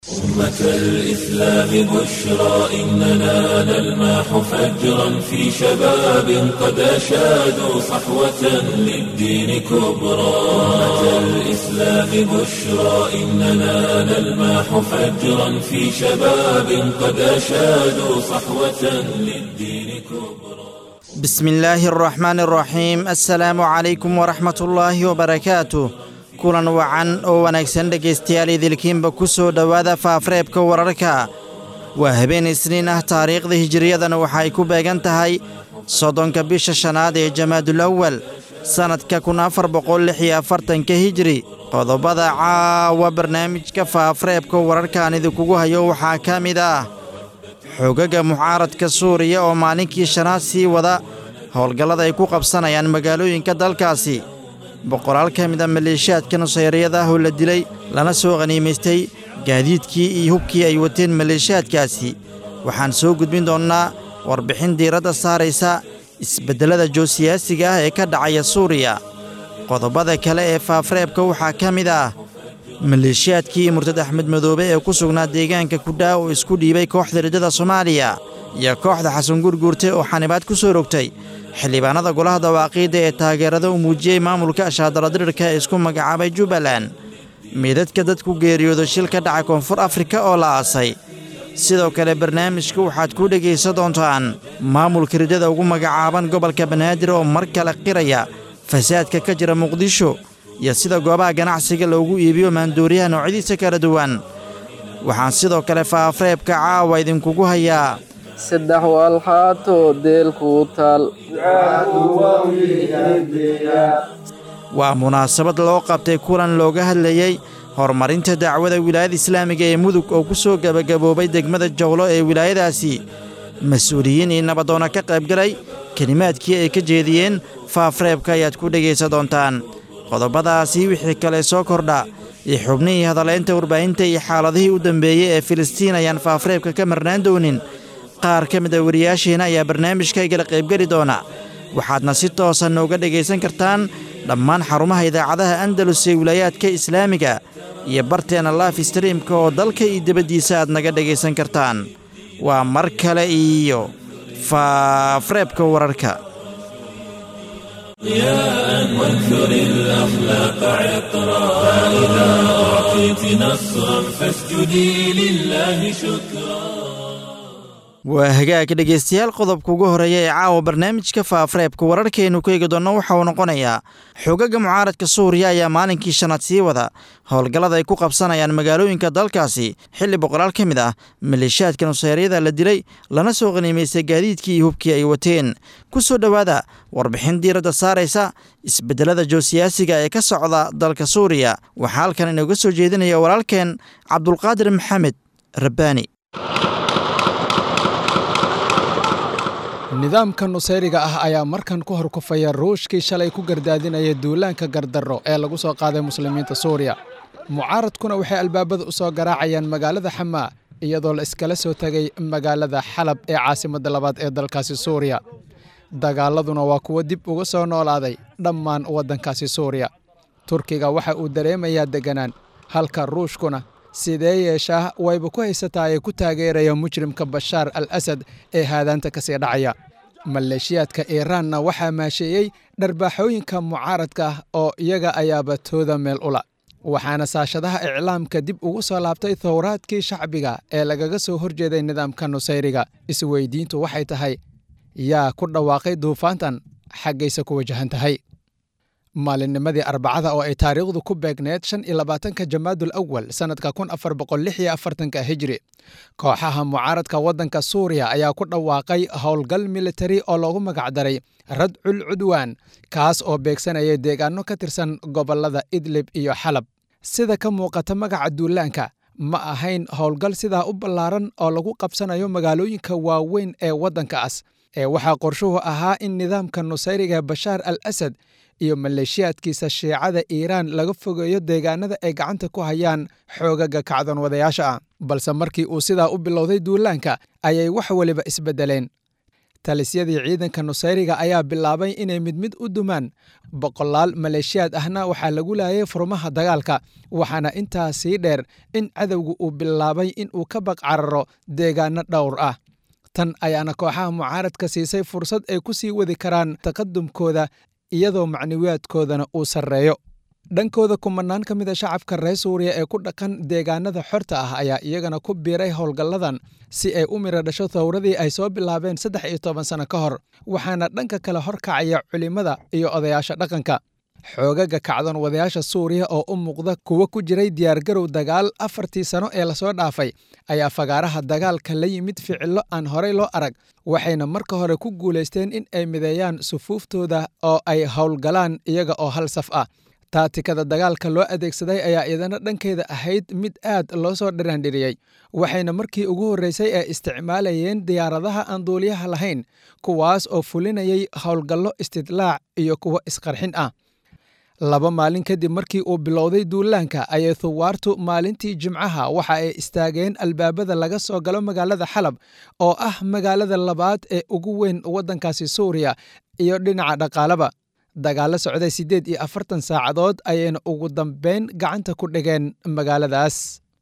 أمة الإسلام بشرى إننا نلمح فجرا في شباب قد أشادوا صحوة للدين كبرى أمة الإسلام بشرى إننا نلمح فجرا في شباب قد أشادوا صحوة للدين كبرى بسم الله الرحمن الرحيم السلaamu calaykum waraxmat ullaahi wabarakaatuh kulan wacan oo wanaagsan dhegaystayaal idilkiinba ku soo dhowaada faafreebka wararka waa habeen isniin ah taariikhda hijiriyadana waxa ay ku beegan tahay soddonka bisha shanaad ee jamaadul awal sannadka kun afar boqol lix iyo afartanka hijiri qodobada caawa barnaamijka faafreebka wararkaan idinkugu hayo waxaa ka mid ah xogaga mucaaradka suuriya oo maalinkii shanaad sii wada howlgallada ay ku qabsanayaan magaalooyinka dalkaasi boqolaal ka mid a maleeshiyaadka nusayriyada ah oo la dilay lana soo qhaniimaystay gaadiidkii iyo hubkii ay wateen maleeshiyaadkaasi waxaan soo gudbin doonnaa warbixin diiradda saaraysa isbeddelada joosiyaasiga ah ee ka dhacaya suuriya qodobada kale ee faafreebka waxaa ka mid ah maleeshiyaadkii murtad axmed madoobe ee ku sugnaa deegaanka kudhaa oo isku dhiibay kooxda riddada soomaaliya iyo kooxda xasan gurguurte oo xanibaad ku soo rogtay xildhibaanada golaha dawaaqiidda ee taageerada u muujiyey maamulka ashaadaladirirka ee isku magacaabay jubbaland meedadka dadku geeriyooda shil ka dhaca koonfur afrika oo la aasay sidoo kale barnaamijka waxaad ku dhegaysan doontaan maamulka riddada ugu magacaaban gobolka banaadir oo mar kale qiraya fasaadka ka jira muqdisho iyo sida goobaha ganacsiga loogu iibiyo maanduuriyaha noocyadiisa kala duwan waxaan sidoo kale faafreebka caawa idinkugu hayaa saddex walxaato deelkuu taal waa munaasabad loo qabtay kulan looga hadlayey horumarinta dacwada wilaayada islaamiga ee mudug oo ku soo gebagaboobay degmada jowlo ee wilaayadaasi mas-uuliyiin iyo nabadoonna ka qaybgalay kelimaadkii ay ka jeediyeen faafreebka ayaad ku dhegaysan doontaan qodobadaasi wixii kale soo kordha iyo xubnihii hadaleynta warbaahinta iyo xaaladihii u dambeeyey ee filistiin ayaan faafreebka ka marnaan doonin qaar ka mid a wariyaashiina ayaa barnaamijka igala qaybgeli doona waxaadna si toosa nooga dhegaysan kartaan dhammaan xarumaha idaacadaha andalus ee wilaayaadka islaamiga iyo barteena laif streamka oo dalka iyo dibaddiisa aad naga dhegaysan kartaan waa mar kale iyo faafreebka wararka ضياء وانثر الأخلاق عطرا فإذا أعطيت نصرا فاسجدي لله شكرا waa hagaag dhegaystayaal qodobka ugu horeeya ee caawa barnaamijka faafreebka wararkeennu ku eegi doonno waxa uu noqonayaa xogaga mucaaradka suuriya ayaa maalinkii shanaad sii wada howlgallada ay ku qabsanayaan magaalooyinka dalkaasi xilli boqolaal ka mid ah maleeshiyaadka nusayryada la dilay lana soo qaniimaystay gaadiidkii iyo hubkii ay wateen ku soo dhowaada warbixin diiradda saaraysa isbeddelada joosiyaasiga ee ka socda dalka suuriya waxaa halkan inooga soo jeedinaya walaalkeen cabdulqaadir maxamed rabbaani nidaamka nusayriga ah ayaa markan ku horkufaya ruushkii shalay ku gardaadinaya duulaanka gardarro ee lagu soo qaaday muslimiinta suuriya mucaaradkuna waxay albaabada u soo garaacayaan magaalada xamaa iyadoo la iskala soo tegay magaalada xalab ee caasimadda labaad ee dalkaasi suuriya dagaaladuna waa kuwo dib uga soo noolaaday dhammaan waddankaasi suuriya turkiga waxa uu dareemayaa deganaan halka ruushkuna sidee yeeshaa wayba ku haysataa ee ku taageeraya mujrimka bashaar al asad ee haadaanta ka sii dhacaya maleeshiyaadka iiraanna waxaa maasheeyey dharbaaxooyinka mucaaradka ah oo iyaga ayaaba tooda meel ula waxaana saashadaha iclaamka dib ugu soo laabtay thowraadkii shacbiga ee lagaga soo horjeeday nidaamka nusayriga isweydiintu waxay tahay yaa ku dhawaaqay duufaantan xaggayse ku wajahan tahay maalinnimadii arbacada oo ay taariikhdu ku beegneed shan iyo labaatanka jamaadul awal sannadka kun afar boqol lix iyo afartanka hijri kooxaha mucaaradka waddanka suuriya ayaa ku dhawaaqay howlgal militari oo loogu magacdaray radcul cudwaan kaas oo beegsanaya deegaano ka tirsan gobollada idlib iyo xalab sida ka muuqata magaca duulaanka ma ahayn howlgal sidaa u ballaaran oo lagu qabsanayo magaalooyinka waaweyn ee waddankaas ee waxaa qorshuhu ahaa in nidaamka nusayriga bashaar al asad iyo maleeshiyaadkiisa shiicada iiraan laga fogeeyo deegaanada ay gacanta ku hayaan xoogaga kacdoon wadayaasha ah balse markii uu sidaa u bilowday duulaanka ayay wax weliba isbeddeleen talisyadii ciidanka nusayriga ayaa bilaabay inay mid mid u dumaan boqolaal maleeshiyaad ahna waxaa lagu laayay furmaha dagaalka waxaana intaa sii dheer in cadowga uu bilaabay in uu ka baqcararo deegaano dhowr ah tan ayaana kooxaha mucaaradka siisay fursad ay ku sii wadi karaan taqadumkooda iyadoo macnawiyaadkoodana uu sarreeyo dhankooda kumanaan ka mida shacabka reer suuriya ee ku dhaqan deegaanada xorta ah ayaa iyagana ku biiray howlgalladan si ay u miro dhasho thawradii ay soo bilaabeen saddex iyo toban sano ka hor waxaana dhanka kale horkacaya culimmada iyo odayaasha dhaqanka xoogaga kacdoon wadayaasha suuriya oo u muuqda kuwa ku jiray diyaargarow dagaal afartii sano ee lasoo dhaafay ayaa fagaaraha dagaalka la yimid ficillo aan horey loo arag waxayna marka hore ku guulaysteen in ay mideeyaan sufuuftooda oo ay howlgalaan iyaga oo hal saf ah taatikada dagaalka loo adeegsaday ayaa iyadana dhankeeda ahayd mid aad loo soo dhiraandhiriyey waxayna markii ugu horreysay ee isticmaalayeen diyaaradaha aan duuliyaha lahayn kuwaas oo fulinayay howlgallo istidlaac iyo kuwo isqarxin ah laba maalin kadib markii uu bilowday duulaanka ayay thuwaartu maalintii jimcaha waxa ay istaageen albaabada laga soo galo magaalada xalab oo ah magaalada labaad ee ugu weyn waddankaasi suuriya iyo dhinaca dhaqaalaba dagaallo socday siddeed iyo afartan saacadood ayayna ugu dambeyn gacanta ku dhigeen magaaladaas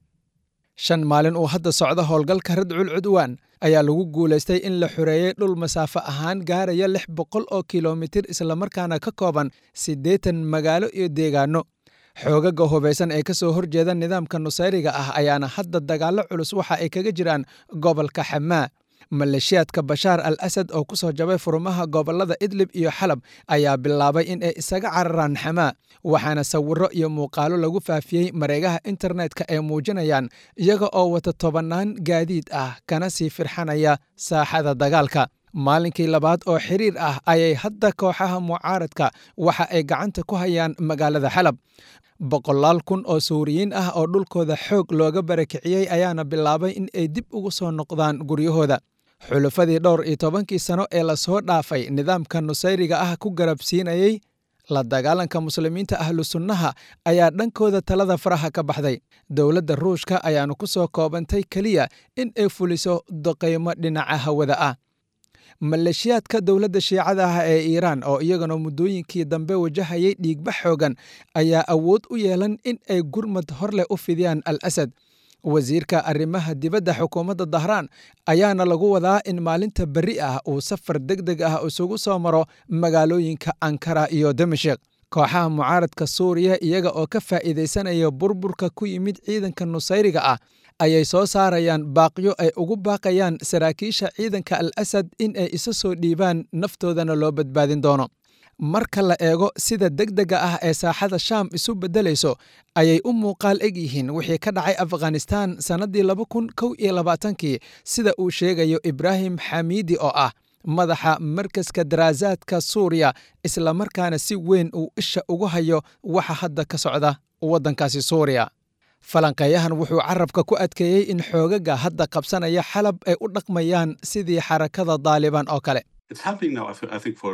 shan maalin uu hadda socdo howlgalka radcul cudwaan ayaa lagu guulaystay in la xoreeyey dhul masaafo ahaan gaaraya lix boqol oo kilomitir islamarkaana ka kooban siddeetan magaalo iyo deegaano xoogaga hubaysan ee ka soo horjeeda nidaamka nusayriga ah ayaana hadda dagaallo culus waxa ay kaga jiraan gobolka xamaa maleeshiyaadka bashaar al asad oo ku soo jabay furmaha gobollada idlib iyo xalab ayaa bilaabay in ay isaga cararaan xamaa waxaana sawirro iyo muuqaalo lagu faafiyey mareegaha internetka ay muujinayaan iyaga oo wata tobannaan gaadiid ah kana sii firxanaya saaxada dagaalka maalinkii labaad oo xiriir ah ayay hadda kooxaha mucaaradka waxa ay gacanta ku hayaan magaalada xalab boqolaal kun oo suuriyiin ah oo dhulkooda xoog looga barakiciyey ayaana bilaabay in ay dib ugu soo noqdaan guryahooda xulufadii dhowr iyo tobankii sano ee lasoo dhaafay nidaamka nusayriga ah ku garabsiinayey la dagaalanka muslimiinta ahlu sunnaha ayaa dhankooda talada faraha ka baxday dowladda ruushka ayaanu ku soo koobantay keliya in ay fuliso doqaymo dhinaca hawada ah maleeshiyaadka dowladda shiicada ah ee iiraan oo iyagana muddooyinkii dambe wajahayay dhiigba xoogan ayaa awood u yeelan in ay gurmad hor leh u fidiyaan al asad wasiirka arrimaha dibadda xukuumadda dahraan ayaana lagu wadaa in maalinta berri ah uu safar deg deg ah isugu soo maro magaalooyinka ankara iyo damashik kooxaha mucaaradka suuriya iyaga oo ka faa'iidaysanaya burburka ku yimid ciidanka nusayriga ah ayay soo saarayaan baaqyo ay ugu baaqayaan saraakiisha ciidanka al asad in ay isa soo dhiibaan naftoodana loo badbaadin doono marka la eego sida deg dega ah ee saaxada shaam isu beddelayso ayay u muuqaal eg yihiin wixii ka dhacay afghanistan sannaddii laba kun kow iyo labaatankii sida uu sheegayo ibraahim xamiidi oo ah madaxa markaska daraasaadka suuriya islamarkaana si weyn uu isha ugu hayo waxa hadda ka socda waddankaasi suuriya falanqeeyahan wuxuu carabka ku adkeeyey in xoogaga hadda qabsanaya xalab ay u dhaqmayaan sidii xarakada daalibaan oo kale It's happening now, I, th- I think, for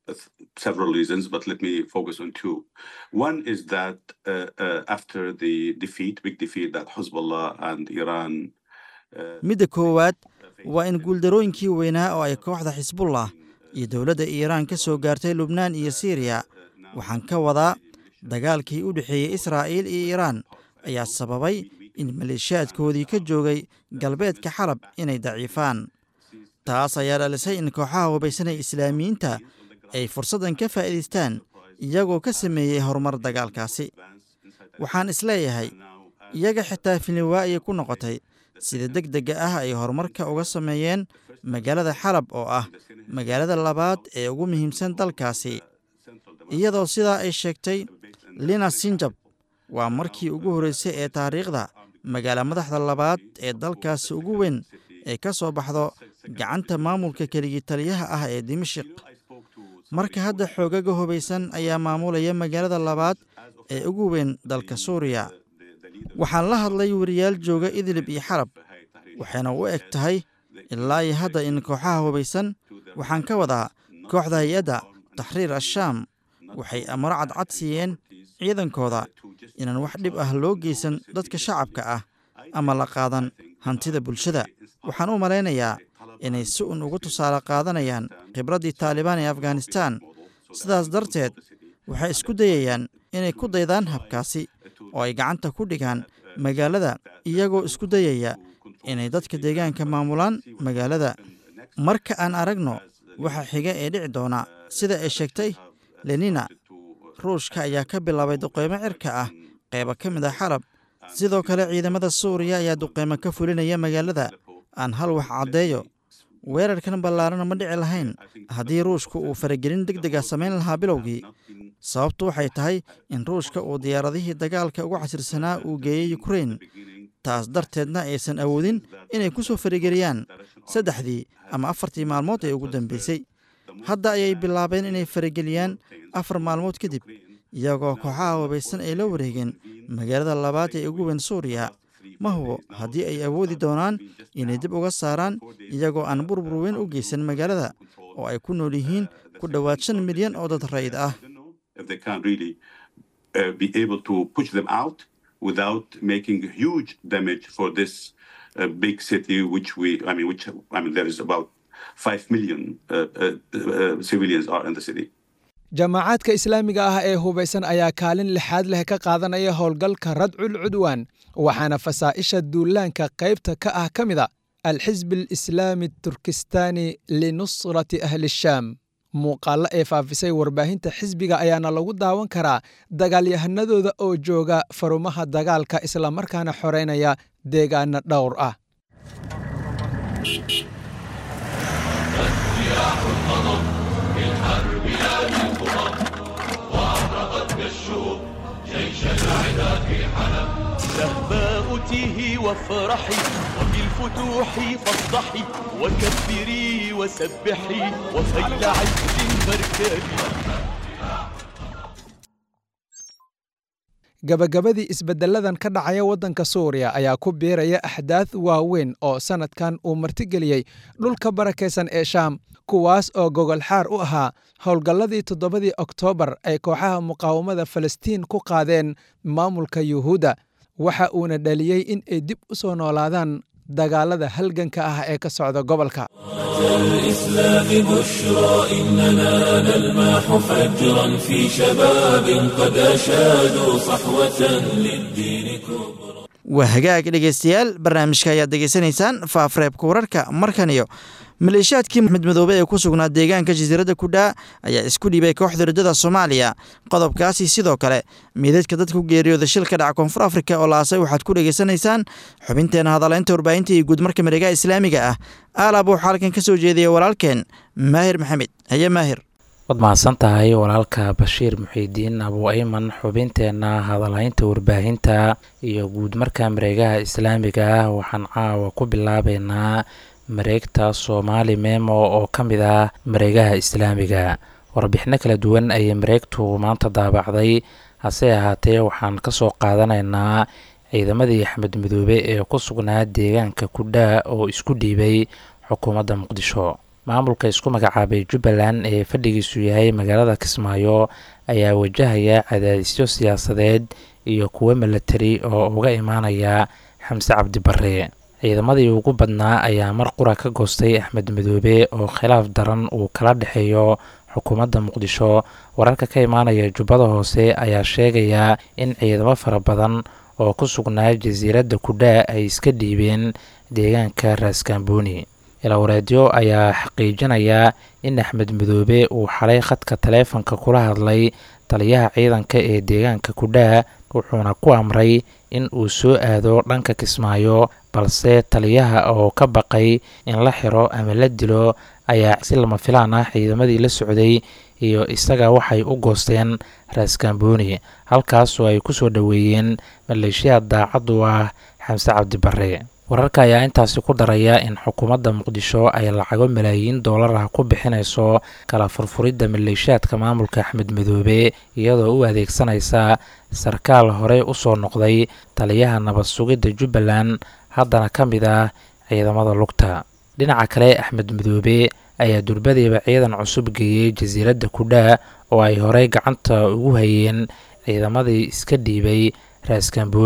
several reasons, but let me focus on two. One is that uh, uh, after the defeat, big defeat that Hezbollah and Iran. Uh, midda koowaad waa in guuldarooyinkii weynaa oo ay kooxda xisbullah iyo dowladda iiraan ka soo gaartay lubnaan iyo siiriya waxaan ka wadaa dagaalkii u dhexeeyey israa'iil iyo iiraan ayaa sababay in maleeshiyaadkoodii ka joogay galbeedka xalab inay daciifaan taas ayaa dhalisay in kooxaha hubaysan ee islaamiyiinta ay fursaddan ka faa'iidaystaan iyagoo ka sameeyey horumar dagaalkaasi waxaan isleeyahay iyaga xitaa filniwaa ayay ku noqotay sida deg dega ah ay horumarka uga sameeyeen magaalada xalab oo ah magaalada labaad ee ugu muhiimsan dalkaasi iyadoo sidaa ay sheegtay lina sinjab waa markii ugu horreysay ee taariikhda magaala madaxda labaad ee dalkaasi ugu weyn ee ka soo baxdo gacanta maamulka keligii taliyaha ah ee dimashik marka hadda xoogaga hubaysan ayaa maamulaya magaalada labaad ee ugu weyn dalka suuriya waxaan la hadlay wariyaal jooga idlib iyo xalab waxayna u eg tahay ilaa iyo hadda in kooxaha hubaysan waxaan ka wadaa kooxda hay-adda taxriir ashaam waxay amaro cadcad siiyeen ciidankooda inaan wax dhib ah loo geysan dadka shacabka ah ama la qaadan hantida bulshada waxaan u malaynayaa inay si un ugu tusaale qaadanayaan khibraddii taalibaan ee afghanistan sidaas darteed waxay isku dayayaan inay ku daydaan habkaasi oo ay gacanta ku dhigaan magaalada iyagoo isku dayaya inay dadka deegaanka maamulaan magaalada marka aan aragno waxa xiga ee dhici doona sida ay sheegtay lenina ruushka ayaa ka bilaabay duqeymo cirka ah qeyba ka mid ah xalab sidoo kale ciidamada suuriya ayaa duqeymo ka fulinaya magaalada aan hal wax caddeeyo weerarkan ballaarana ma dhici lahayn haddii ruushku uu faragelin deg dega samayn lahaa bilowgii sababtu waxay tahay in ruushka uu diyaaradihii dagaalka ugu casirsanaa uu geeyey ukrein taas darteedna aysan awoodin inay ku soo farageliyaan saddexdii ama afartii maalmood ee ugu dambeysay hadda ayay bilaabeen inay farageliyaan afar maalmood kadib iyagoo kooxaha wabaysan ay la wareegeen magaalada labaad ee ugu weyn suuriya ma hubo haddii ay awoodi doonaan inay dib uga saaraan iyagoo aan burbur weyn u geysan magaalada oo ay ku nool yihiin ku dhowaad shan milyan oo dad rayid ah if they can really uh, be able to push them out without making huge damage for this uh, big city, which we, I mean, which, I mean, there is about 5 million uh, uh, uh, civilians are in the city. jaamacaadka islaamiga ah ee hubaysan ayaa kaalin lixaad leh ka qaadanaya howlgalka radcul cudwaan waxaana fasaa'isha duulaanka qaybta ka ah ka mid a alxisbi alislaami turkistaani linusrati ahli shaam muuqaallo ee faafisay warbaahinta xisbiga ayaana lagu daawan karaa dagaalyahanadooda oo jooga farumaha dagaalka islamarkaana xoreynaya deegaana dhowr ah شهباء تيهي وافرحي وبالفتوح فافضحي وكبري وسبحي وخيل عز فاركبي gabagabadii isbedeladan ka dhacaya waddanka suuriya ayaa ku biiraya axdaad waaweyn oo sannadkan uu martigeliyey dhulka barakaysan ee shaam kuwaas oo gogolxaar u ahaa howlgalladii toddobadii oktoobar ay kooxaha muqaawamada falastiin ku qaadeen maamulka yuhuudda waxa uuna dhaliyey in ay dib u soo noolaadaan dagaalada halganka ah ee ka socda gobolka الإسلام بشرى إننا نلمح فجرا في شباب قد أشادوا صحوة للدين كبرى waa hagaag dhegaystayaal barnaamijka ayaad degeysanaysaan faafreebka wararka markan iyo maleeshiyaadkii maxmed madoobe ee ku sugnaa deegaanka jasiiradda kudhaa ayaa isku dhiibay kooxda rajada soomaaliya qodobkaasi sidoo kale meedadka dadka ku geeriyooda shil ka dhaca koonfur afrika oo laasay waxaad ku dhegaysanaysaan xubinteena hadaleynta warbaahinta iyo guudmarka mareegaha islaamiga ah aalaab waxaa halkan ka soo jeediyay walaalkeen maahir maxamed haye maahir waad mahadsan tahay walaalka bashiir muxiidiin abu ayman xubinteenna hadalhaynta warbaahinta iyo guud marka mareegaha islaamiga ah waxaan caawa ku bilaabeynaa mareegta soomaali memo oo ka mid ah mareegaha islaamiga warbixino kala duwan ayay mareegtu maanta daabacday hase ahaatee waxaan kasoo qaadanaynaa ciidamadii axmed midoobe ee ku sugnaa deegaanka kudhaa oo isku dhiibay xukuumadda muqdisho maamulka isku magacaabay jubbaland ee fadhigiisu yahay magaalada kismaayo ayaa wajahaya cadaadisyo siyaasadeed iyo kuwo milatari oo uga imaanaya xamse cabdi barre ciidamadii ugu badnaa ayaa mar qura ka goostay axmed midoobe oo khilaaf daran uu kala dhexeeyo xukuumadda muqdisho wararka ka imaanaya jubbada hoose ayaa sheegaya in ciidamo fara badan oo ku sugnaa jasiiradda kudhaa ay iska dhiibeen deegaanka raaskambooni ilawareedyo ayaa xaqiijinaya in axmed midoobe uu xalay khadka taleefanka kula hadlay taliyaha ciidanka ee deegaanka kudhaa wuxuuna ku amray in uu soo aado dhanka kismaayo balse taliyaha oo ka baqay in la xiro ama la dilo ayaa si lama filaan ah ciidamadii la socday iyo isaga waxay u goosteen raaskambooni halkaasoo ay ku soo dhoweeyeen maleeshiyaad daacaddu ah xamse cabdi barre wararka ayaa intaasi ku daraya in xukuumadda muqdisho ay lacago malaayiin doolar ah ku bixinayso kala furfuridda maleeshiyaadka maamulka axmed midoobe iyadoo u adeegsanaysa sarkaal horey u soo noqday taliyaha nabad sugidda jubbaland haddana ka mid ah ciidamada lugta dhinaca kale axmed midoobe ayaa durbadiiba ciidan cusub geeyey jasiiradda kudhaa oo ay horey gacanta ugu hayeen ciidamadii iska dhiibay raaskambooni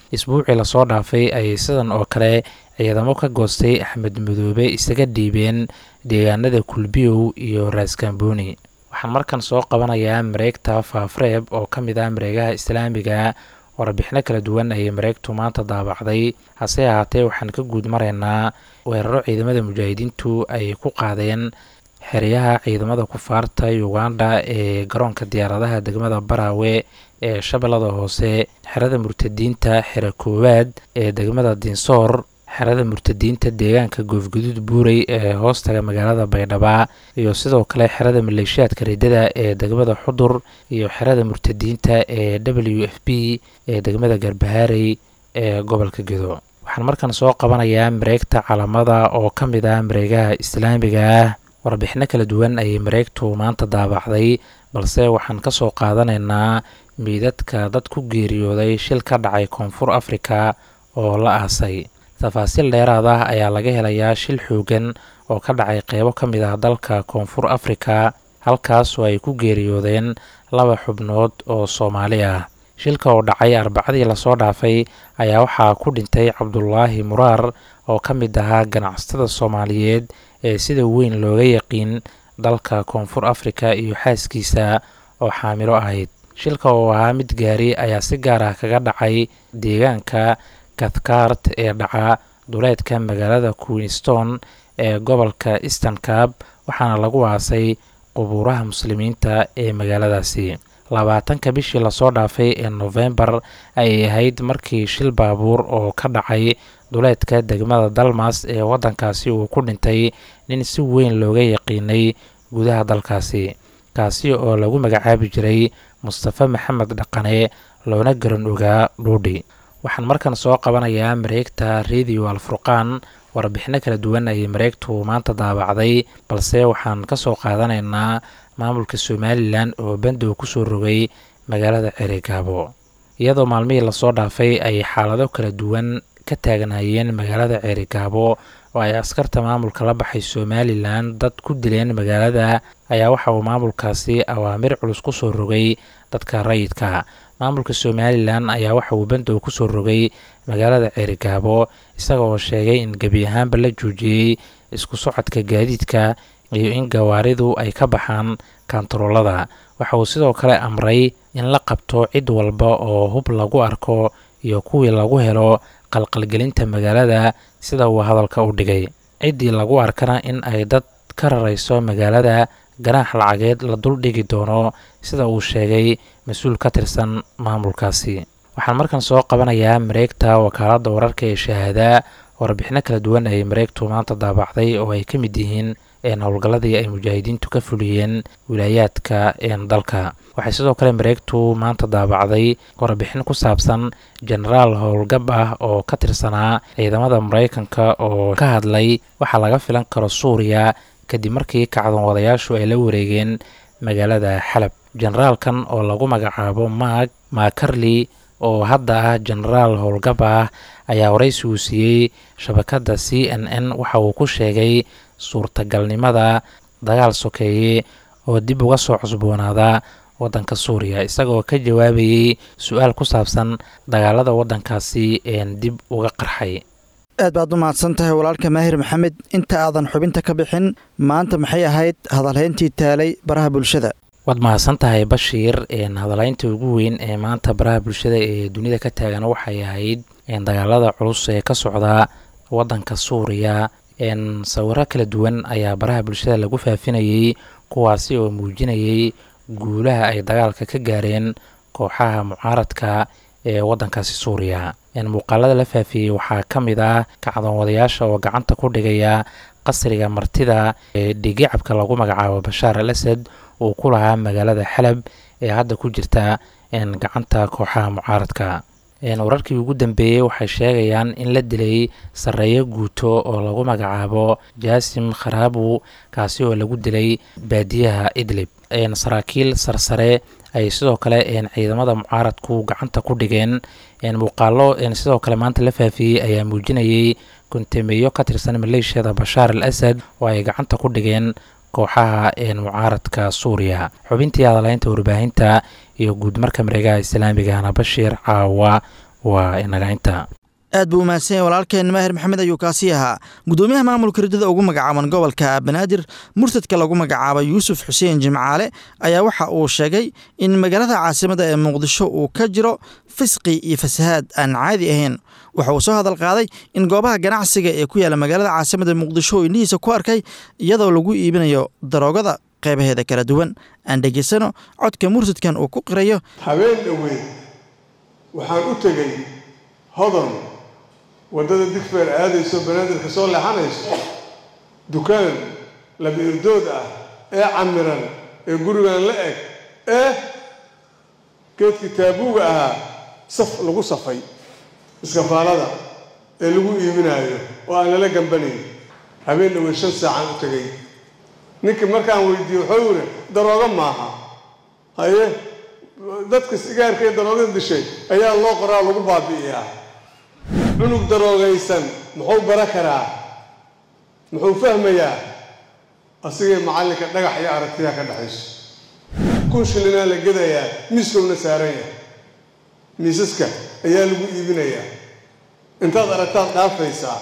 isbuucii lasoo dhaafay ayay sidan oo kale ciidamo ka goostay axmed madoobe isaga dhiibeen deegaanada kulbiyow iyo raaskambooni waxaan markan soo qabanayaa mareegta faafreeb oo ka mid ah mareegaha islaamiga warbixino kala duwan ayay mareegtu maanta daabacday hase ahaatee waxaan ka guud maraynaa weeraro ciidamada mujaahidiintu ay ku qaadeen xeryaha ciidamada kufaarta uganda ee garoonka diyaaradaha degmada baraawe ee shabeellada hoose xerada murtadiinta xero koowaad ee degmada dinsoor xerada murtadiinta deegaanka goofguduud buurey ee hoostaga magaalada baydhaba iyo sidoo kale xerada maleeshiyaadka riddada ee degmada xudur iyo xerada murtadiinta ee w f b ee degmada garbahaarey ee gobolka gedo waxaan markan soo qabanayaa mareegta calamada oo ka mid ah mareegaha islaamiga ah warbixino kala duwan ayay mareegtu maanta daabacday balse waxaan ka soo qaadanaynaa miidadka dad ku geeriyooday shil ka dhacay koonfur afrika oo la aasay tafaasiil dheeraad ah ayaa laga helayaa shil xoogan oo ka dhacay qeybo ka mid ah dalka koonfur afrika halkaas oo ay ku geeriyoodeen laba xubnood oo soomaali ah shilka oo dhacay arbacadii lasoo dhaafay ayaa waxaa ku dhintay cabdulaahi muraar oo ka mid ahaa ganacsatada soomaaliyeed ee sida weyn looga yaqiin dalka koonfur afrika iyo xaaskiisa oo xaamilo ahayd shilka oo ahaa mid gaari ayaa si gaar ah kaga dhacay deegaanka kathkart ee dhaca duleedka magaalada queenston ee gobolka eastern cab waxaana lagu aasay qubuuraha muslimiinta ee magaaladaasi labaatanka bishii lasoo dhaafay ee nofembar ayay ahayd markii shil baabuur oo ka dhacay duleedka degmada dalmas ee waddankaasi uu ku dhintay nin si weyn looga yaqiinay gudaha dalkaasi kaasi oo lagu magacaabi jiray mustafa maxamed dhaqane loona garan ogaa dhuudhi waxaan markan soo qabanayaa mareegta radio alfurqaan warbixino kala duwan ayay mareegtu maanta daabacday balse waxaan ka soo qaadanaynaa maamulka somalilan oo bandow kusoo rogay magaalada ceerigaabo iyadoo maalmihii lasoo dhaafay ay xaalado kala duwan ka taagnaayeen magaalada ceerigaabo oo ay askarta maamulka la baxay somalilan dad ku dileen magaalada ayaa waxa uu maamulkaasi awaamir culus kusoo rogay dadka rayidka maamulka somalilan ayaa waxa uu bandow kusoo rogay magaalada ceerigaabo isaga oo sheegay in gebi ahaanba la joojiyey isku socodka gaadiidka iyo in gawaaridu ay ka baxaan kantaroolada waxa uu sidoo kale amray in la qabto cid walba oo hub lagu arko iyo kuwii lagu helo qalqalgelinta magaalada sida uu hadalka u dhigay ciddii lagu arkana in ay dad ka rarayso magaalada ganaax lacageed la dul dhigi doono sida uu sheegay mas-uul ka tirsan maamulkaasi waxaan markan soo qabanayaa mareegta wakaaladda wararka ee shahaada warbixino kala duwan ayay mareegtu maanta daabacday oo ay ka mid yihiin howlgalladii ay mujaahidiintu ka fuliyeen wilaayaadka dalka waxay sidoo kale mareegtu maanta daabacday warbixin ku saabsan jenaraal howlgab ah oo ka tirsanaa ciidamada maraykanka oo ka hadlay waxaa laga filan karo suuriya kadib markii kacdoon wadayaashu ay la wareegeen magaalada xalab jenaraalkan oo lagu magacaabo maag maakarli oo hadda ah jenaraal howlgab ah ayaa waraysi uu siiyey shabakadda c n n waxa uu ku sheegay suurtagalnimada dagaal sokeeye oo dib uga soo cusboonaada waddanka suuriya isagoo ka jawaabayey su-aal ku saabsan dagaalada waddankaasi een dib uga qarxay aad baad u mahadsan tahay walaalka maahir maxamed inta aadan xubinta ka bixin maanta maxay ahayd hadalhayntii taalay baraha bulshada waad mahadsan tahay bashiir hadalhaynta ugu weyn ee maanta baraha bulshada ee dunida ka taagan waxay ahayd dagaalada culus ee ka socda waddanka suuriya sawiro kala duwan ayaa baraha bulshada lagu faafinayey kuwaasi oo muujinayay guulaha ay dagaalka ka gaareen kooxaha mucaaradka ee waddankaasi suuriya muuqaalada la faafiyey waxaa ka mid ah kacdoon wadayaasha oo gacanta ku dhigaya qasriga martida ee dhigicabka lagu magacaabo bashaar al asad uu ku lahaa magaalada xalab ee hadda ku jirta gacanta kooxaha mucaaradka wararkii ugu dambeeyey waxay sheegayaan in la dilay sarreeyo guuto oo lagu magacaabo jaasim kharaabu kaasi oo lagu dilay baadiyaha idlib saraakiil sarsare ay sidoo kale ciidamada mucaaradku gacanta ku dhigeen muuqaalo sidoo kale maanta la faafiyey ayaa muujinayay kontameeyo ka tirsan maleeshiyada bashaar al asad oo ay gacanta ku dhigeen kooxaha mucaaradka suuriya xubintii hadalhaynta warbaahinta iyo guud marka mareegaha islaamigahana bashiir caawa waa inaga inta aad buu umahadsan yahay walaalkeen maahir maxamed ayuu kaasi ahaa guddoomiyaha maamulka ridada ugu magacaaban gobolka banaadir murtadka lagu magacaabo yuusuf xuseen jimcaale ayaa waxa uu sheegay in magaalada caasimada ee muqdisho uu ka jiro fisqi iyo fasahaad aan caadi ahayn waxa uu soo hadal qaaday in goobaha ganacsiga ee ku yaala magaalada caasimada muqdisho uu indhihiisa ku arkay iyadoo lagu iibinayo daroogada qeybaheeda kala duwan aan dhegaysano codka murtadkan uu ku qirayo habeen dhoweyd waxaan u tegey hodon waddada digfeer aadayso banaadirka soo leexanayso dukaan laba irdood ah ee camiran ee gurigan la eg ee geedkii taabuuga ahaa saf lagu safay iskafaalada ee lagu iibinaayo oo aan lala gambanayn habeen dhoweyd shan saacaan u tegay ninkii markaan weydiiyey wuxuu yidhi daroogo maaha haye dadka sigaarka ee daroogada dishay ayaa loo qoraa lagu baabi'iyaa cunug daroogaysan muxuu bara karaa muxuu fahmayaa asigay macallinka dhagax iyo aragtiyaa ka dhexayso kun shilinaa la gedayaa miiskowna saaran yahay miisaska ayaa lagu iibinayaa intaad aragtaad dhaafaysaa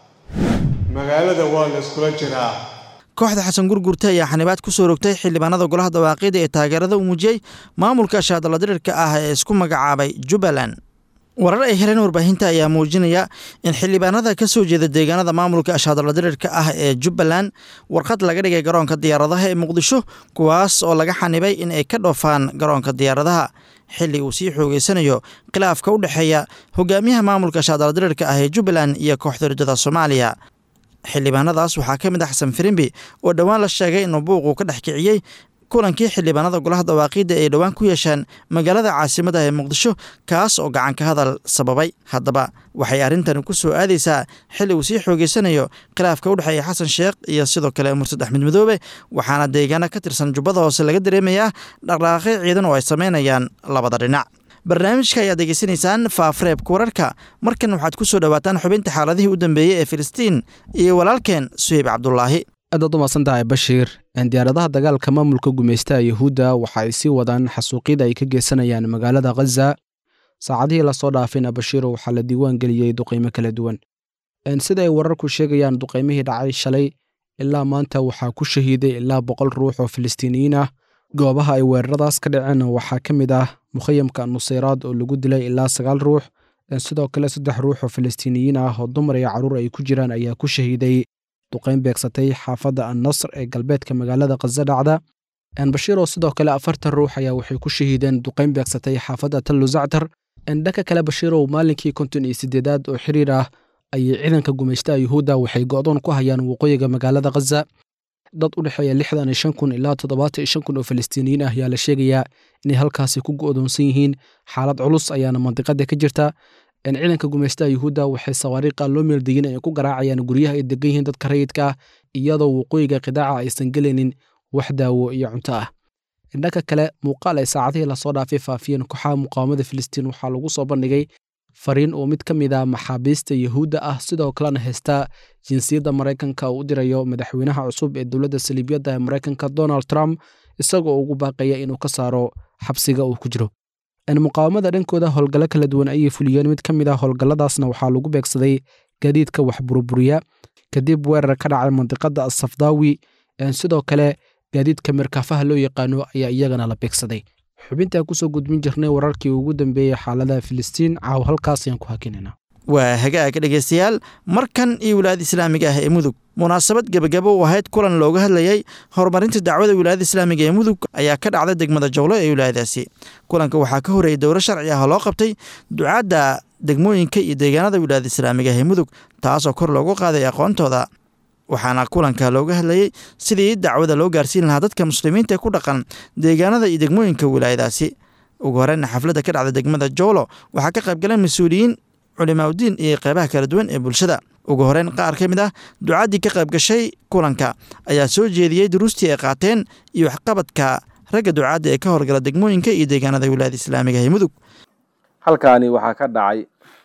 magaalada waa la iskula jiraa kooxda xasan gurgurta ayaa xanibaad ku soo rogtay xildhibaanada golaha dawaaqida ee taageerada u muujiyey maamulka shaadaladirirka ah ee isku magacaabay jubbaland warar ay heleen warbaahinta ayaa muujinaya in xildhibaanada ka soo jeeda deegaanada maamulka shaadaladirirka ah ee jubbaland warqad laga dhigay garoonka diyaaradaha ee muqdisho kuwaas oo laga xanibay in ay ka dhoofaan garoonka diyaaradaha xilli uu sii xoogeysanayo khilaafka u dhexeeya hogaamiyaha maamulka shaadaladirirka ah ee jubbaland iyo kooxda ridada soomaaliya xildhibaanadaas waxaa ka mid ah xasan firimbi oo dhowaan la sheegay inuu buuquu ka dhex kiciyey kulankii xildhibaanada golaha dawaaqiidda ay dhowaan ku yeeshaan magaalada caasimada ee muqdisho kaas oo gacan ka hadal sababay haddaba waxay arrintani ku soo aadaysaa xilli uu sii xoogeysanayo khilaafka u dhexeeya xasan sheekh iyo sidoo kale murtad axmed madoobe waxaana deegaana ka tirsan jubbada hoose laga dareemayaa dhaqdhaqaaqyo ciidan oo ay samaynayaan labada dhinac barnaamijka ayaad degeysanaysaan faafareebka wararka markan waxaad ku soo dhowaataan xubinta xaaladihii u dambeeyey ee filistiin iyo walaalkeen suheyb cabdulaahi aadaad u mahadsantahay bashiir diyaaradaha dagaalka maamulka gumaystaha yuhuudda waxa ay sii wadaan xasuuqyada ay ka geysanayaan magaalada khaza saacadihii lasoo dhaafayna bashiiro waxaa la diiwaan geliyey duqaymo kala duwan sida ay wararku sheegayaan duqaymihii dhacay shalay ilaa maanta waxaa ku shahiiday ilaa boqol ruux oo filistiiniyiin ah goobaha ay weeraradaas ka dhaceen waxaa ka mid ah mukhayamka nusayraad oo lagu dilay ilaa sagaal ruux sidoo kale saddex ruux oo filistiiniyiin ah oo dumar iyo carruur ay ku jiraan ayaa ku shahiiday duqayn beegsatay xaafadda annasr ee galbeedka magaalada khaza dhacda bashiiroo sidoo kale afartan ruux ayaa waxay ku shahiideen duqayn beegsatay xaafadda tallu zactar dhanka kale bashiirow maalinkii konton iyo siddeedaad oo xiriir ah ayay ciidanka gumaystaha yuhuudda waxay go'doon ku hayaan waqooyiga magaalada khaza dad u dhexeeya lixdan iyo shan kun ilaa toddobaatan iyo shan kun oo filistiiniyiin ah ayaa la sheegayaa inay halkaasi ku go'doonsan yihiin xaalad culus ayaana mandiqada ka jirta ciidanka gumaystaha yuhuudda waxay sawaariiqa loo meeldeyin ay ku garaacayaan guryaha ay degan yihiin dadka rayidka ah iyadoo waqooyiga qidaaca aysan gelaynin wax daawo iyo cunto ah dhanka kale muuqaal ay saacadihii lasoo dhaafay faafiyeen kooxaha muqaawamada filistiin waxaa lagu soo bandhigay fariin oo mid ka mid a maxaabiista yuhuudda ah sidoo kalena haysta jinsiyadda maraykanka uu u dirayo madaxweynaha cusub ee dowladda saliibyadda ee maraykanka donald trump isagoo ugu baaqaya inuu ka saaro xabsiga uu ku jiro muqaawamada dhankooda howlgallo kala duwan ayay fuliyeen mid ka mid ah howlgalladaasna waxaa lagu beegsaday gaadiidka wax buruburiya kadib weerar ka dhacay mandiqada asafdaawi sidoo kale gaadiidka markaafaha loo yaqaano ayaa iyagana la beegsaday xubintaa kusoo gudbin jirnay wararkii ugu dambeeyey xaaladaha filistiin caaw halkaas ayaan ku hakinayna waa hagaag dhegaystayaal markan iyo wilaayada islaamiga ah ee mudug munaasabad gebagabo u ahayd kulan looga hadlayey horumarinta dacwada wilaayada islaamiga ee mudug ayaa ka dhacday degmada jowlo ee wilaayadaasi kulanka waxaa ka horreeyey dowro sharci ah oo loo qabtay ducaadda degmooyinka iyo deegaanada wilaayada islaamiga ah ee mudug taasoo kor loogu qaaday aqoontooda waxaana kulanka looga hadlayey sidii dacwada loo gaarsiin lahaa dadka muslimiinta ee ku dhaqan deegaanada iyo degmooyinka wilaayadaasi ugu horeyna xafladda ka dhacda degmada jowlo waxaa ka qaybgaleen mas-uuliyiin culimaaudiin iyo qeybaha kala duwan ee bulshada ugu horeyn qaar ka mid ah ducaaddii ka qayb gashay kulanka ayaa soo jeediyey duruustii ay qaateen iyo waxqabadka ragga ducaadda ee ka horgala degmooyinka iyo deegaanada wilaayada islaamiga ee mudug halkaani waxaa ka dhacay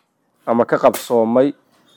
ama ka qabsoomay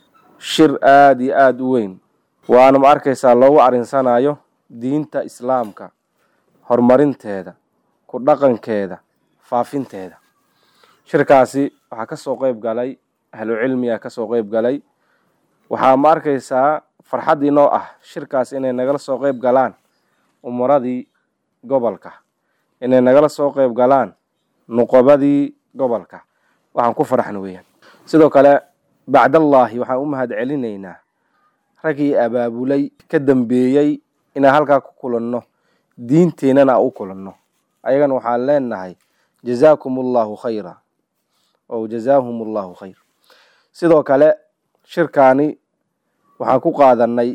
shir aada iyo aada u weyn waana ma arkaysaa loogu arinsanayo diinta islaamka horumarinteeda ku dhaqankeeda faafinteeda shirkaasi waxaa kasoo qeyb galay ahlu cilmiga kasoo qeyb galay waxaa ma arkaysaa farxad inoo ah shirkaas inay nagala soo qeyb galaan umuradii gobolka inay nagala soo qeyb galaan nuqobadii gobolka waxaan ku faraxna weeyaan sidoo kale bacdallaahi waxaan u mahad celinaynaa raggii abaabulay ka dambeeyey inaan halkaa ku kulanno diinteennana u kulanno ayagana waxaan leenahay jazaakum allahu khayra o jazaahum allahu khayr sidoo kale shirkaani waxaan ku qaadanay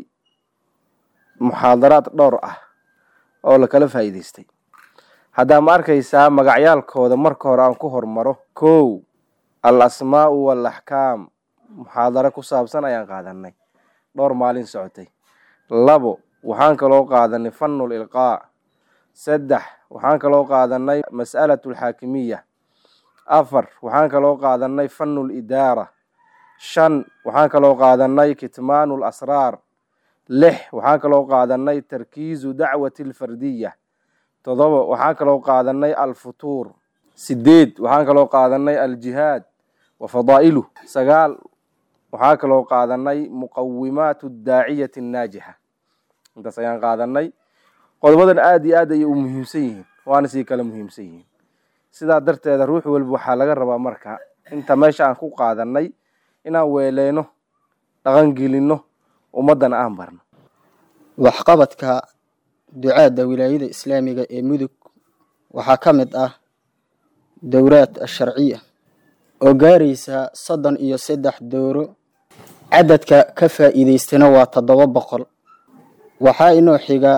muxaadaraad dhowr ah oo lakala faa'iidaystay haddaa ma arkaysaa magacyaalkooda marka hore aan ku hormaro kow al asmaa'u wal axkaam muxaadaro ku saabsan ayaan qaadanay dhowr maalin socotay labo waxaan kaloo qaadanay fanul ilqaa saddex waxaan kaloo qaadanay mas'alatu alxaakimiya afar waxaan kaloo qaadanay fanul idaara shan waxaan kaloo qaadanay kitmaanu lasraar lix waxaan kaloo qaadanay tarkiizu dacwati alfardiya todoba waxaan kaloo qaadanay alfutuur sideed waxaan kaloo qaadanay aljihaad wa fadaa'iluh sagaal waxaa kaloo qaadanay muqawimaatu daaciyati annaajixa intaas ayaan qaadanay qodobadan aada iyo aad ayay u muhiimsan yihiin waana sii kala muhiimsan yihiin sidaa darteeda ruux walba waxaa laga rabaa marka inta meesha aan ku qaadanay inaan weeleyno dhaqangelinno ummaddana aan barno waxqabadka ducaadda wilaayada islaamiga ee mudug waxaa ka mid ah dowraad asharciya oo gaaraysa soddon iyo saddex dowro cadadka ka faa'iidaystana waa toddoba boqol waxaa inoo xiga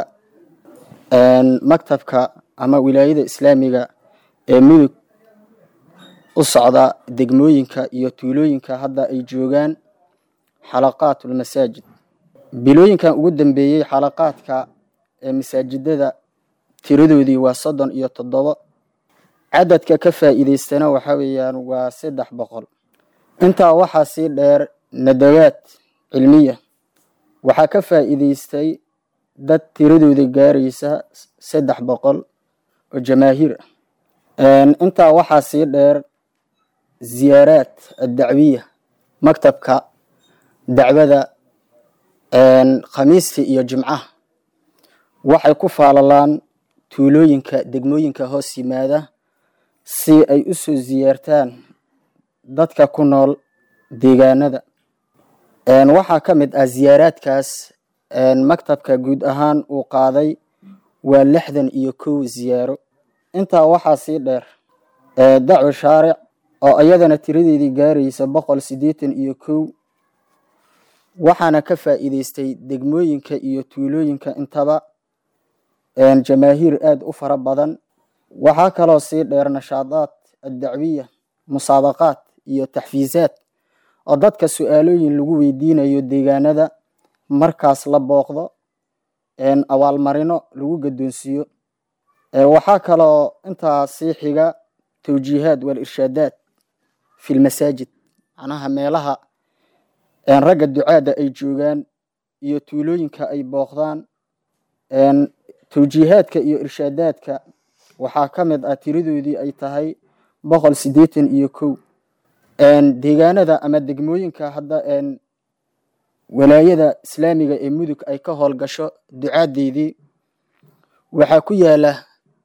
maktabka ama wilaayada islaamiga ee mudug u socda degmooyinka iyo tuulooyinka hadda ay joogaan xalaqaatulmasaajid bilooyinkan ugu dambeeyey xalaqaadka ee masaajidada tiradoodii waa soddon iyo toddobo cadadka ka faa'iidaystana waxa weeyaan waa saddex boqol intaa waxaa sii dheer nadawaad cilmiya waxaa ka faa'iidaystay dad tiradooda gaaraysa saddex boqol oo jamaahiir ah intaa waxaa sii dheer ziyaaraad addacwiya maktabka dacwada khamiistii iyo jimcaha waxay ku faalalaan tuulooyinka degmooyinka hoos yimaada si ay u soo ziyaartaan dadka ku nool deegaanada waxaa ka mid ah ziyaaraadkaas maktabka guud ahaan uu qaaday waa lixdan iyo kow ziyaaro intaa waxaa sii dheer dacwo shaaric oo iyadana tiradeedii gaaraysa boqol siddeetan iyo kow waxaana ka faa'iidaystay degmooyinka iyo tuulooyinka intaba jamaahiir aada u fara badan waxaa kaloo sii dheer nashaadaad addacwiya musaabaqaad iyo taxfiisaad oo dadka su-aalooyin lagu weydiinayo deegaanada markaas la booqdo abaalmarino lagu gaddoonsiiyo waxaa kaloo intaa sii xiga tawjiihaad wal-irshaadaad fi lmasaajid macnaha meelaha ragga ducaadda ay joogaan iyo tuulooyinka ay booqdaan tawjiihaadka iyo irshaadaadka waxaa ka mid ah tiradoodii ay tahay boqol siddeetan iyo kow deegaanada ama degmooyinka hadda walaayada islaamiga ee mudug ay ka howlgasho ducaadeydii waxaa ku yaala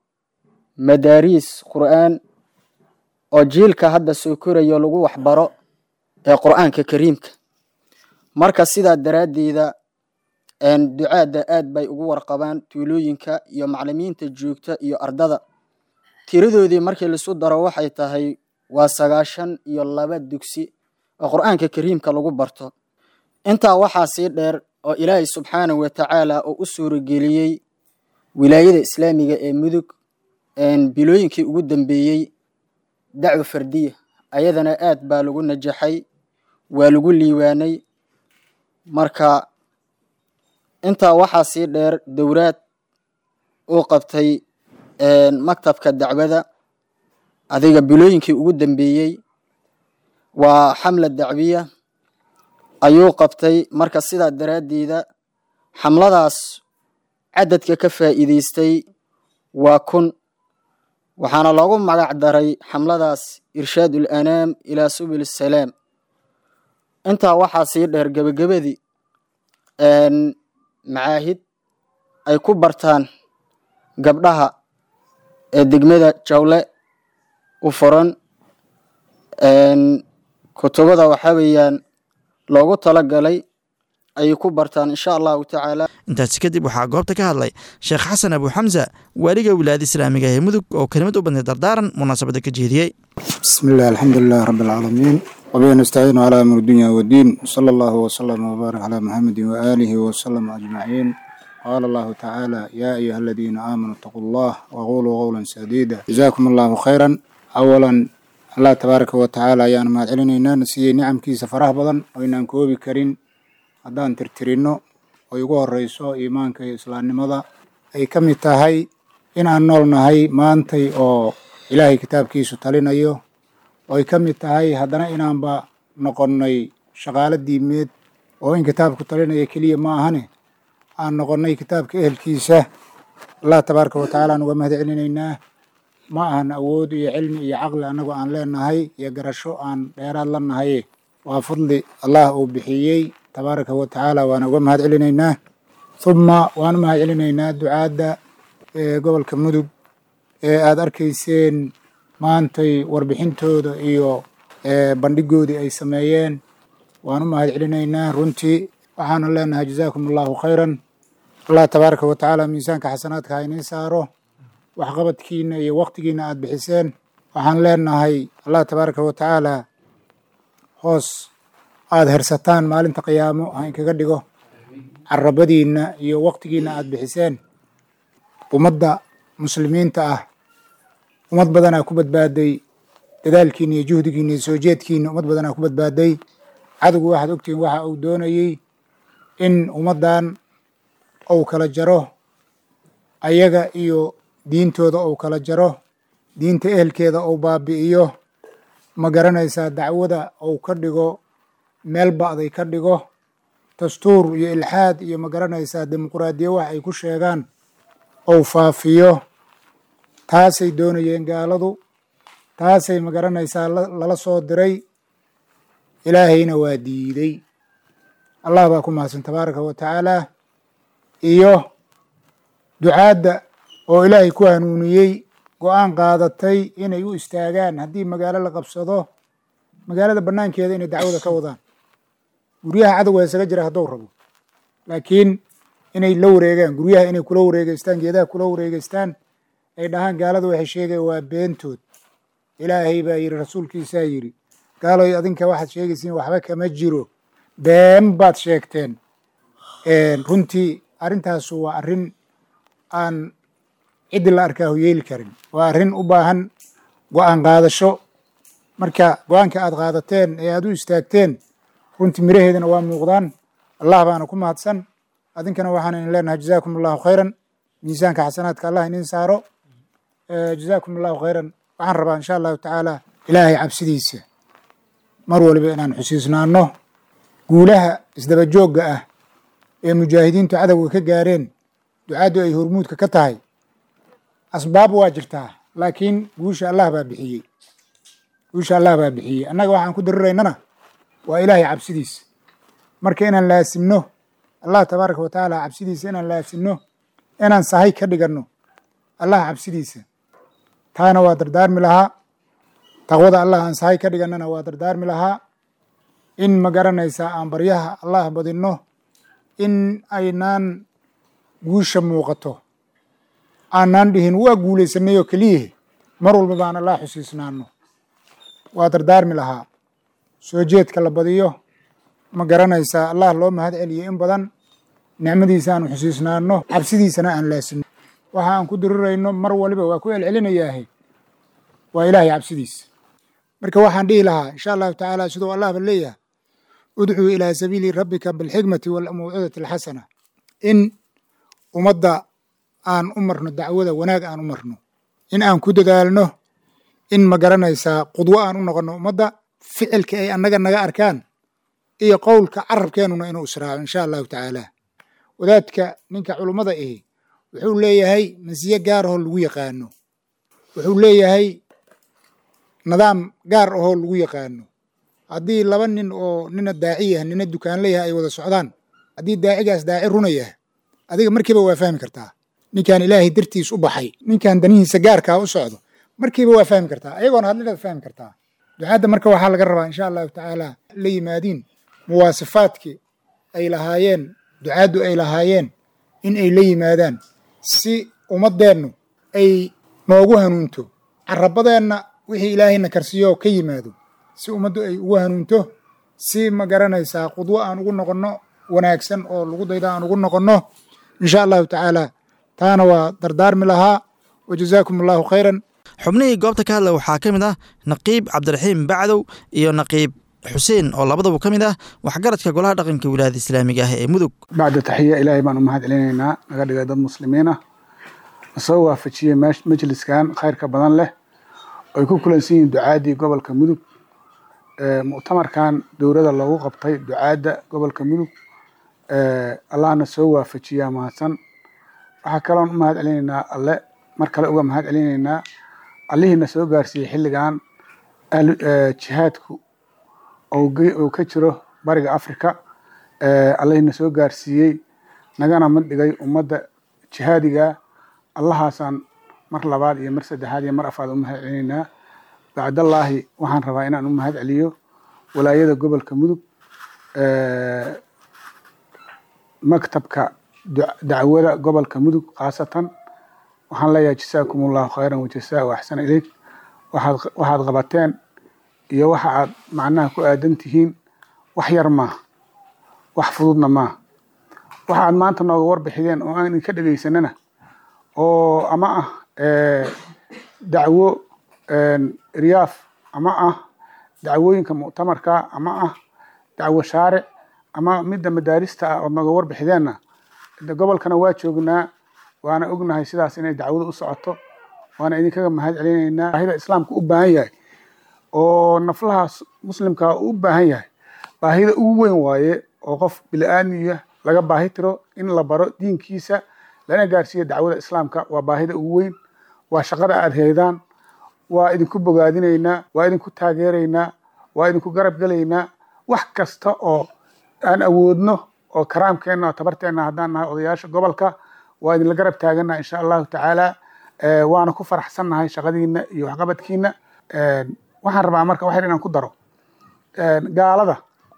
madaariis qur'aan oo jiilka hadda soo korayo lagu waxbaro ee qur'aanka kariimka marka sidaa daraaddeeda ducaadda aad bay ugu warqabaan tuulooyinka iyo maclimiinta joogta iyo ardada tiradoodii markii laisu daro waxay tahay waa sagaashan iyo laba dugsi oo qur'aanka kariimka lagu barto intaa waxaa sii dheer oo ilaahay subxaanahu wa tacaala oo u suurageliyey wilaayada islaamiga ee mudug bilooyinkii ugu dambeeyey dacwo fardiya ayadana aad baa lagu najaxay waa lagu liiwaanay marka intaa waxaa sii dheer dowraad uu qabtay maktabka dacwada adiga bilooyinkii ugu dambeeyey waa xamla dacwiya ayuu qabtay marka sidaa daraaddeeda xamladaas cadadka ka faa'iidaystay waa kun waxaana loogu magac daray xamladaas irshaad ul anaam ilaa subul salaam intaa waxaa sii dheer gebagabadii macaahid ay ku bartaan gabdhaha ee degmada jawle u furan kutubada waxaa weeyaan loogu talagalay ayay ku bartaan insha allahu tacaala intaasi kadib waxaa goobta ka hadlay sheekh xasan abu xamsa waaliga wilaayada islaamiga ee mudug oo kelimad u badnay dardaaran munaasabadda ka jeediyey بسم الله الحمد لله رب العالمين وبه نستعين على أمر الدنيا والدين صلى الله وسلم وبارك على محمد وآله وسلم أجمعين قال الله تعالى يا أيها الذين آمنوا اتقوا الله وقولوا قولا سديدا جزاكم الله خيرا أولا الله تبارك وتعالى ayaan mahad celinaynaa na siiyey nicamkiisa faraha badan oo inaan koobi karin haddaan tirtirino oo igu horeyso iimaanka iyo islaamnimada ay ka mid tahay in aan nool nahay maantay oo ilaahay kitaabkiisu talinayo oo ay ka mid tahay haddana inaanba noqonnay shaqaalo diimeed oo in kitaabku talinaya keliya ma ahane aan noqonnay kitaabka ehelkiisa allah tabaaraka wa tacaala aan uga mahad celinaynaa ma ahan awood iyo cilmi iyo caqli annagu aan leenahay iyo garasho aan dheeraad la nahay waa fadli allah uu bixiyey tabaaraka wa tacaala waana uga mahad celinaynaa uma waan u mahad celinaynaa ducaadda ee gobolka mudug ee aada arkayseen maantay warbixintooda iyo bandhigoodii ay sameeyeen waan u mahad celinaynaa runtii waxaana leenahay jazaakum allahu khayran allah tabaaraka wa tacaala miisaanka xasanaadka ha inii saaro waxqabadkiina iyo waktigiina aada bixiseen waxaan leenahay allah tabaaraka wa tacaala hoos aada hersataan maalinta qiyaamo ha inkaga dhigo carabadiina iyo waktigiina aada bixiseen ummadda muslimiinta ah ummad badanaa ku badbaaday dadaalkiina iyo juhdigiina iyo soo jeedkiina ummad badanaa ku badbaaday cadowgu waxaad ogtihiin waxa uu doonayey in ummaddan uu kala jaro ayaga iyo diintooda uu kala jaro diinta ehelkeeda uu baabi'iyo ma garanaysaa dacwada uu ka dhigo meel ba'day ka dhigo dastuur iyo ilxaad iyo ma garanaysaa dimuquraadiya wax ay ku sheegaan uu faafiyo taasay doonayeen gaaladu taasay ma garanaysaa lala soo diray ilaahayna waa diiday allah baa ku mahadsan tabaaraka wa tacaala iyo ducaadda oo ilaahay ku hanuuniyey go-aan qaadatay inay u istaagaan haddii magaalo la qabsado magaalada bannaankeeda inay dacwada ka wadaan guryaha cadowga isaga jira hadduu rabo laakiin inay la wareegaan guryaha inay kula wareegeystaan geedaha kula wareegeystaan ay dhahaan gaalada waxay sheegayan waa beentood ilaahay baa yidhi rasuulkiisaa yidhi gaaloy adinka waxaad sheegaysiin waxba kama jiro been baad sheegteen runtii arrintaasu waa arrin aan ciddi la arkaahu yeeli karin waa arrin u baahan go-aan qaadasho marka go-aanka aad qaadateen ee aad u istaagteen runtii miraheedana waa muuqdaan allah baana ku mahadsan adinkana waxaan idin leenahay jazaakum allahu khayran miisaanka xasanaadka allah idin saaro jazaakum allahu khayran waxaan rabaa insha allahu tacaala ilaahay cabsidiisa mar waliba inaan xusiisnaano guulaha isdaba joogga ah ee mujaahidiintu cadowga ka gaareen ducaaddu ay hormuudka ka tahay asbaab waa jirtaa laakiin guusha allah baa bixiyey guusha allah baa bixiyey annaga waxaan ku dariraynana waa ilaahay cabsidiisa marka inaan laasimno allah tabaaraka wa tacaala cabsidiisa inaan laasimno inaan sahay ka dhiganno allah cabsidiisa taana waa dardaarmi lahaa taqwada allah aan sahay ka dhigannana waa dardaarmi lahaa in ma garanaysaa aan baryaha allah badinno in aynaan guusha muuqato aanaan dhihin waa guulaysanay oo keliyahe mar walba baan allah xusiisnaano waa dardaarmi lahaa soo jeedka la badiyo ma garanaysaa allah loo mahad celiyo in badan nicmadiisa aanu xusiisnaano cabsidiisana aan laasimno waxa aan ku dirirayno mar waliba waa ku celcelinayaahe waa ilaahay cabsidiisa marka waxaan dhihi lahaa insha allahu tacaala siduu allahba leeyahay udcuu ilaa sabiili rabbika bilxikmati walmawcidati alxasana in ummadda aan u marno dacwada wanaag aan u marno in aan ku dadaalno in ma garanaysaa qudwo aan u noqonno ummadda ficilka ay annaga naga arkaan iyo qowlka carabkeenuna inuu israaco insha allahu tacaala wadaadka ninka culummada ahi wuxuu leeyahay masiye gaarahoo lagu yaqaano wuxuu leeyahay nidaam gaar ahoo lagu yaqaano haddii laba nin oo nina daaci yah nina dukaanleyaha ay wada socdaan haddii daacigaas daaci runa yah adiga markiiba waa fahmi kartaa ninkan ilaahay dartiis u baxay ninkan danihiisa gaarkaa u socdo markiiba waa fahmi kartaa ayagoona hadlinaad fahmi kartaa ducaadda marka waxaa laga rabaa insha allahu tacaala la yimaadiin muwaasifaadkii ay lahaayeen ducaaddu ay lahaayeen in ay la yimaadaan si ummaddeennu ay noogu hanuunto carabadeenna wixii ilaahayna karsiiyo ka yimaado si ummaddu ay ugu hanuunto si ma garanaysaa qudwo aan ugu noqonno wanaagsan oo lagu dayda aan ugu noqonno insha allahu tacaala taana waa dardaarmi lahaa wa jazaakum allahu khayran xubnihii goobta ka hadla waxaa ka mid ah naqiib cabdiraxiim bacdow iyo naqiib xuseen oo labadaba ka mid ah waxgaradka golaha dhaqanka wilaayada islaamiga ah ee mudug bacda taxiya ilaahay baan u mahad celinaynaa naga dhigay dad muslimiin ah nasoo waafajiyey majliskan khayrka badan leh ay ku kulansan yihiin ducaadii gobolka mudug muctamarkan dowladda loogu qabtay ducaadda gobolka mudug allahna soo waafajiyaa mahadsan waxaa kaloon u mahad celinaynaa alle mar kale uga mahad celinaynaa allihiina soo gaarsiiyey xilligan jihaadku uu ka jiro bariga africa allahiina soo gaarsiiyey nagana mid dhigay ummadda jihaadiga allahaasaan mar labaad iyo mar saddexaad iyo mar afaad u mahad celinaynaa bacdallaahi waxaan rabaa inaan u mahad celiyo walaayada gobolka mudug maktabka dacwada gobolka mudug khaasatan waxaan leeyahay jasaakum allahu khayran wajasaa wa axsana ileyk waxaad waxaad qabateen iyo waxa aad macnaha ku aadan tihiin wax yar maaha wax fududna maaha waxa aad maanta nooga warbixideen oo aan idinka dhegaysanana oo ama ah dacwo riyaaf ama ah dacwooyinka muctamarka ama ah dacwo shaaric ama midda madaarista ah ood nooga warbixideenna gobolkana waa joognaa waana ognahay sidaas inay dacwada u socoto waana idinkaga mahad celinaynaa baahida islaamka u baahan yahay oo naflaha muslimka u baahan yahay baahida ugu weyn waaye oo qof bili-aadmiya laga baahi tiro in la baro diinkiisa lana gaarsiiyo dacwada islaamka waa baahida ugu weyn waa shaqada aad heydaan waa idinku bogaadinaynaa waa idinku taageeraynaa waa idinku garab gelaynaa wax kasta oo aan awoodno oo karaamkeenna oo tabarteenna haddaan nahay odayaasha gobolka waa idinla garab taagannaha insha allahu tacaala waana ku faraxsannahay shaqadiina iyo waxqabadkiina waxaan rabaa marka waxyar inaan ku daro gaalada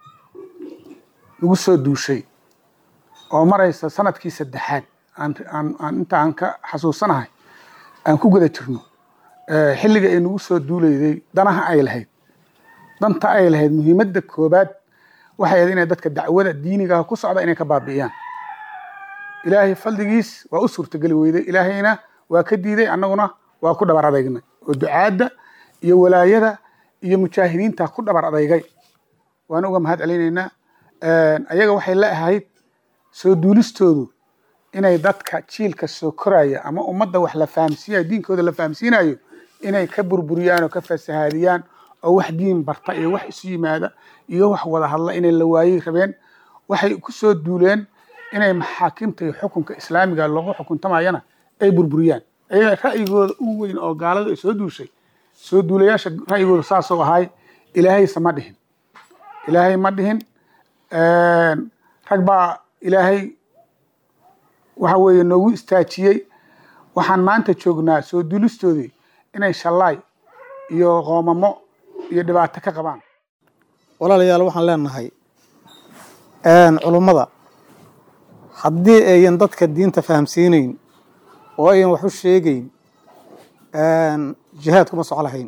nagu soo duushay oo maraysa sanadkii saddexaad aan inta aan ka xasuusanahay aan ku guda jirno xilliga ay nagu soo duulayday danaha ay lahayd danta ay lahayd muhiimadda koobaad waxay ahayd inay dadka dacwada diinigaha ku socda inay ka baabi'iyaan ilaahay faldigiis waa u suurtageli weyday ilaahayna waa ka diiday annaguna waa ku dhabar adeegnay oo ducaadda iyo walaayada iyo mujaahidiinta ku dhabar adeygay waana uga mahad celinaynaa ayaga waxay la ahayd soo duulistoodu inay dadka jiilka soo koraya ama ummadda wax la fahamsiinayo diinkooda la fahamsiinayo inay ka burburiyaan oo ka fasahaadiyaan oo wax diin barta iyo wax isu yimaada iyo wax wada hadla inay la waayey rabeen waxay ku soo duuleen inay maxaakimta iyo xukunka islaamiga loogu xukuntamayana ay burburiyaan ayaga ra'yigooda ugu weyn oo gaalada ay soo duushay soo duulayaasha ra'yigooda saasoo ahay ilaahayse ma dhihin ilaahay ma dhihin rag baa ilaahay waxa weeye noogu istaajiyey waxaan maanta joognaa soo duulistoodii inay shallaay iyo qoomamo iyo dhibaato ka qabaan walaalayaal waxaan leenahay culummada haddii ayan dadka diinta fahamsiinayn oo ayan wax u sheegayn jihaad kuma soco lahayn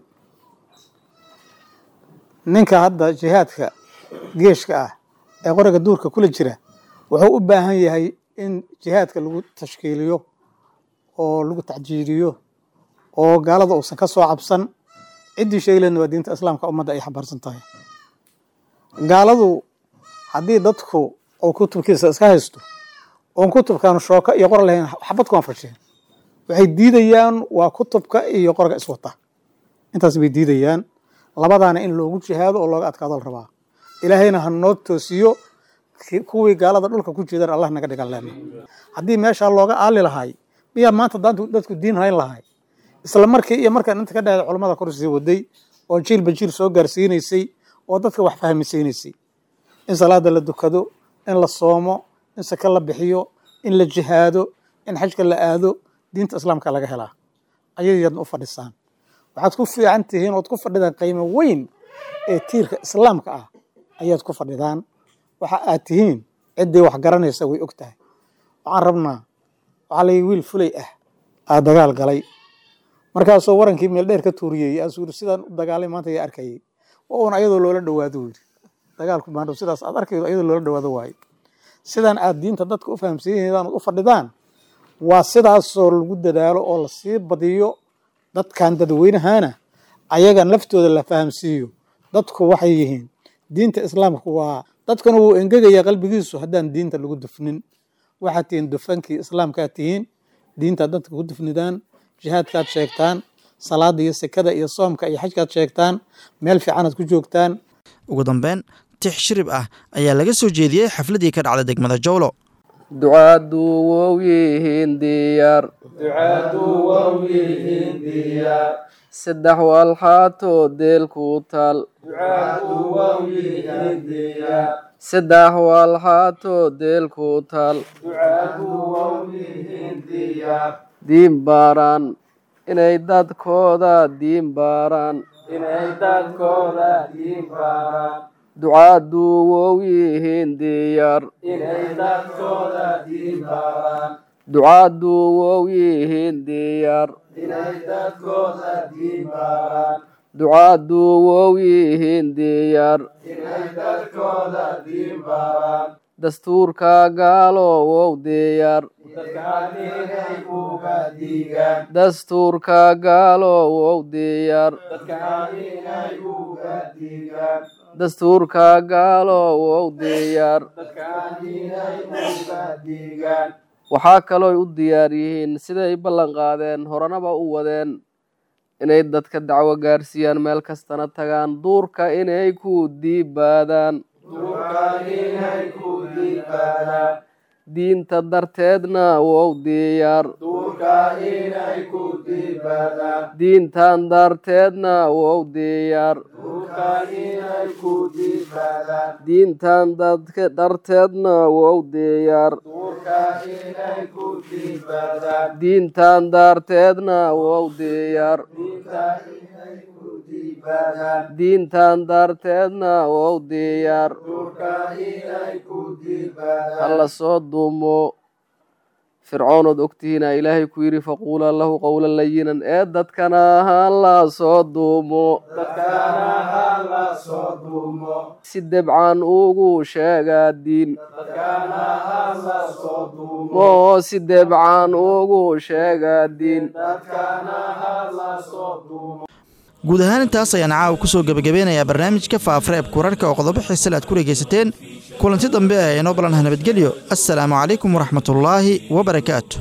ninka hadda jihaadka geeshka ah ee qoriga duurka kula jira wuxuu u baahan yahay in jihaadka lagu tashkiiliyo oo lagu tacjiiriyo oo gaalada uusan ka soo cabsan ciddii sheeglayna waa diinta islaamka ummadda ay xambaarsan tahay gaaladu haddii dadku uu kutubkiisa iska haysto oon kutubkan shooka iyo qor lahayn xabad kuma fasheen waxay diidayaan waa kutubka iyo qorga iswata intaas bay diidayaan labadaana in loogu jihaado oo looga adkaado la rabaa ilaahayna ha noo toosiyo kuwii gaalada dhulka ku jeedan allah naga dhigan leena haddii meeshaa looga aali lahay miyaa maanta dadku diin hayn lahay isla markii iyo markaan inta ka dhahda culamada kor sii waday oo jiilba jiil soo gaarsiinaysay oo dadka wax fahmisiinaysay in salaada la dukado in la soomo in saka la bixiyo in la jihaado in xajka la aado diinta islaamka laga helaa ayay yadna u fadhisaan waxaad ku fiican tihiin ood ku fadhidaan qiimo weyn ee tiirka islaamka ah ayaad ku fadhidaan waxa aad tihiin ciddii wax garanaysa way og tahay waxaan rabnaa waxaa la wiil fulay ah aa dagaal galay markaasoo warankii meel dheer ka tuuriyey aasuu yiri sidaan u dagaalay maanta ayaa arkayay waa uun ayadoo loola dhawaado yiri dagaalku maandhow sidaas aad arkaydo ayadoo loola dhawaado waaye sidaan aad diinta dadka u fahamsiinaydan u fadhidaan waa sidaasoo lagu dadaalo oo lasii badiyo dadkan dadweynahana ayagan laftooda la fahamsiiyo dadku waxay yihiin diinta islaamka waa dadkuna wuu engegaya qalbigiisu haddaan diinta lagu dufnin waxaad tihiin dufankii islaamkaad tihiin diintaad dadka ku dufnidaan jihaadkaad sheegtaan salaada iyo sekada iyo soomka iyo xajkaad sheegtaan meel fiicanaad ku joogtaan ugu dambeyn tix shirib ah ayaa laga soo jeediyey xafladii ka dhacday degmada jowlo ducaadu wow yihiin diyaar saddex walxaatoo deel ku taal saddex walxaatoo deel ku taal diin baaraan inay dadkooda diin baaraan ducaadu wow yihiin diyaar ducaadu wow yihiin diyaar ducaadu wow yihiin diyaar dastuurka gaalo wow diyaar dastuurka gaalo wow diyaar dastuurka gaalo wow diyaar waxaa kalooy u diyaar yihiin siday ballan qaadeen horanaba u wadeen inay dadka dacwo gaarsiiyaan meel kastana tagaan duurka inay ku diibaadaan diinta darteedna wow diyaar diintan darteedna wow diyaar diintan darteedna wow diyaar diintan darteedna wow diyaar diintan darteedna wow diyaar hala soo duumo fircoonood ogtihiina ilaahay ku yidhi faquulaa lahu qowlan layinan ee dadkana hala soo duumo si debcan ugu sheegaa diin moo si debcan ugu sheegaa diin guud ahaan intaas ayaan caawa ku soo gebagabeynayaa barnaamijka faafareeb kurarhka oo qodobo xiisale aad ku dhegaysateen kulanti dambe ee inoo ballanha nabadgelyo assalaamu calaykum waraxmatullaahi wabarakaatu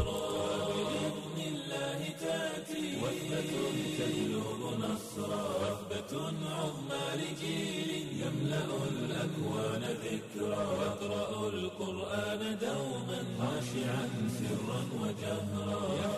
القرآن دوما خاشعا سرا وجهرا